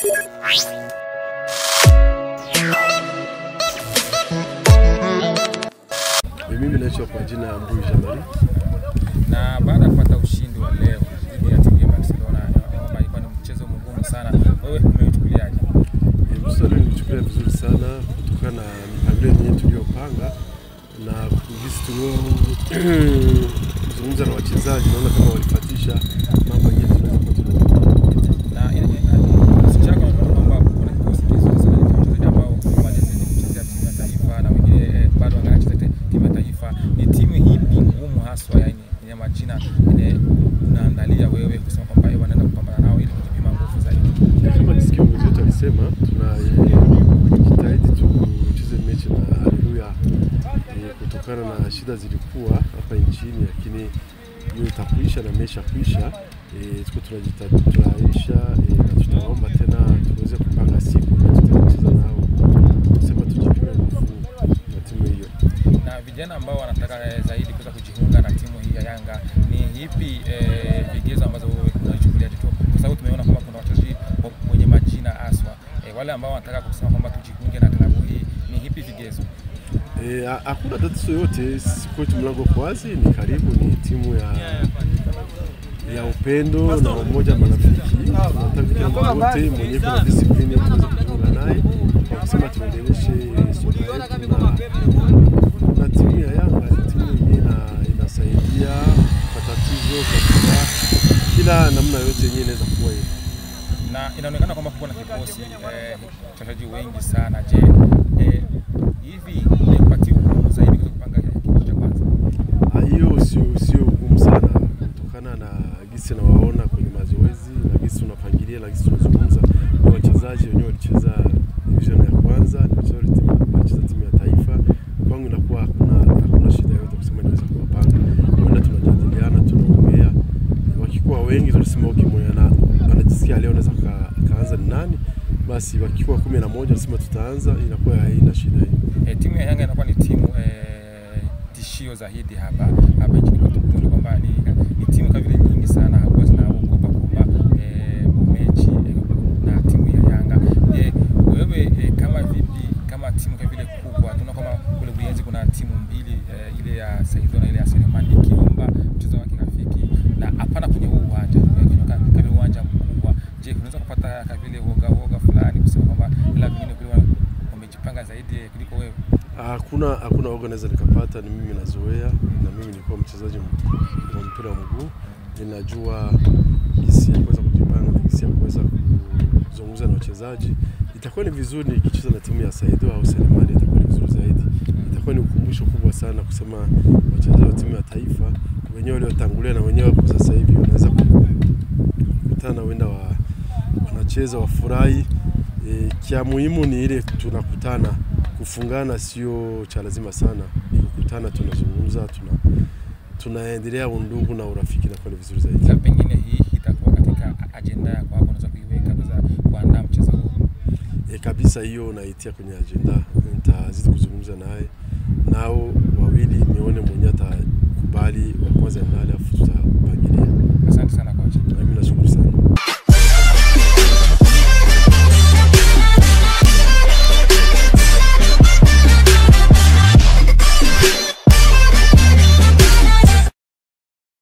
Mimi naitwa kwa jina ya Mbuyu Jamali. na baada ya kupata ushindi wa leo dhidi ya timu ya Barcelona kwamba ilikuwa ni mchezo mgumu sana, wewe umeuchukuliaje? E, mchezo leo nilichukulia vizuri sana kutokana na mipangilio yenyewe tuliyopanga na jinsi tuliozungumza na wachezaji, naona kama walifuatisha mambo yenyewe tunaweza kuwa tunazungumza. Na ina- ina- kikosi chako naona kwamba kuna kikosi kizuri sana cha wachezaji ambao walizidi kuchezea timu ya taifa na wengine eh, bado wanacheza te- timu ya taifa. Ni timu hipi ngumu haswa, yani yenye majina yenye unaandalia wewe kusema kwamba eh, wanaenda kupambana nao ili kujipima nguvu zaidi? E, kama nisikia mwenzetu wetu alisema tunajitahidi tucheze mechi na Haleluya e, kutokana na shida zilikuwa hapa nchini, lakini hiyo itakuisha na mesha kuisha. E, tuko tunajitayarisha e, na tutaomba tena tuweze kupanga siku na tutacheza nao, kusema tujipime nguvu na timu hiyo. na vijana ambao wanataka eh, zaidi kuweza kujiunga na timu hii ya Yanga ni ipi eh, vigezo ambazo wewe unachukulia tu, kwa sababu tumeona kwamba kuna wachezaji wa- wenye majina aswa eh, wale ambao wanataka kusema kwamba tujiunge na klabu hii, ni ipi vigezo? E, ha- hakuna tatizo yote, sisi kwetu mlango uko wazi, ni karibu, ni timu ya ya upendo na umoja marafiki. Tunataka kila mtu wote mwenye kuna discipline tuweze kujiunga naye kwa kusema tuendeleshe soka yetu, na, na timu ya Yanga ni timu yenyewe ina- inasaidia kwa tatizo katika kila namna yote yenyewe inaweza kuwa hiyo. na inaonekana kwamba kuko na kikosi eh, wachezaji wengi sana. Je, eh, hivi ni kupatia ugumu zaidi kuweza kupanga kikosi cha kwanza? Ah, hiyo sio sio ugumu sana kutokana na gisi nawaona kwenye mazoezi na gisi tunapangilia na gisi tunazungumza. Ni wachezaji wenyewe walicheza division ya kwanza, ni wachezaji timu- walicheza timu ya taifa. Kwangu inakuwa hakuna hakuna shida yote kusema niweza kuwapanga. Kwenda tunajadiliana, tunaongea, wakikuwa wengi tunasema okay, mwenye ana- anajisikia leo anaweza ka- kaanza ni nani, basi wakikuwa kumi na moja nasema tutaanza, inakuwa haina shida hiyo. E, timu ya Yanga inakuwa ni timu e, tishio zaidi hapa hapa nchini kwetu Burundi, kwamba ni, ni timu kama vile nyingi sana hapo zinaogopa kwamba e, mechi e, na timu ya Yanga. Je, wewe e, kama vipi kama timu kama vile kubwa, tunaona kwamba kule Buyenzi kuna timu mbili e, ile ya Saido na ile ya Selemani ikiomba mchezo wa kirafiki na hapana kwenye huu uwanja e, kwenye ka- kama vile uwanja mkubwa. Je, unaweza kupata kama vile woga woga fulani kusema kwamba ila vingine kule wa- wamejipanga zaidi eh, kuliko wewe? Hakuna hakuna oga naweza nikapata, ni mimi nazoea, na mimi nilikuwa mchezaji m- wa mpira wa mguu, ninajua jinsi ya kuweza kujipanga na jinsi ya kuweza kuzungumza na wachezaji. Itakuwa ni vizuri nikicheza na timu ya Saido au Selemani, itakuwa ni vizuri zaidi. Itakuwa ni ukumbusho kubwa sana kusema wachezaji wa timu ya taifa wenyewe waliotangulia na wenyewe wako sasa hivi wanaweza kukutana, wenda wa, wanacheza wafurahi. E, kia muhimu ni ile tunakutana kufungana sio cha lazima sana, ni kukutana, tunazungumza, tuna tunaendelea undugu na urafiki, na ni vizuri zaidi. Sasa pengine hii itakuwa katika ajenda yako hapo, unaweza kuiweka kuweza kuandaa mchezo huu. E, kabisa hiyo naitia kwenye ajenda, nitazidi kuzungumza naye nao wawili, nione mwenye atakubali wa kwanza ni nani, afu tuta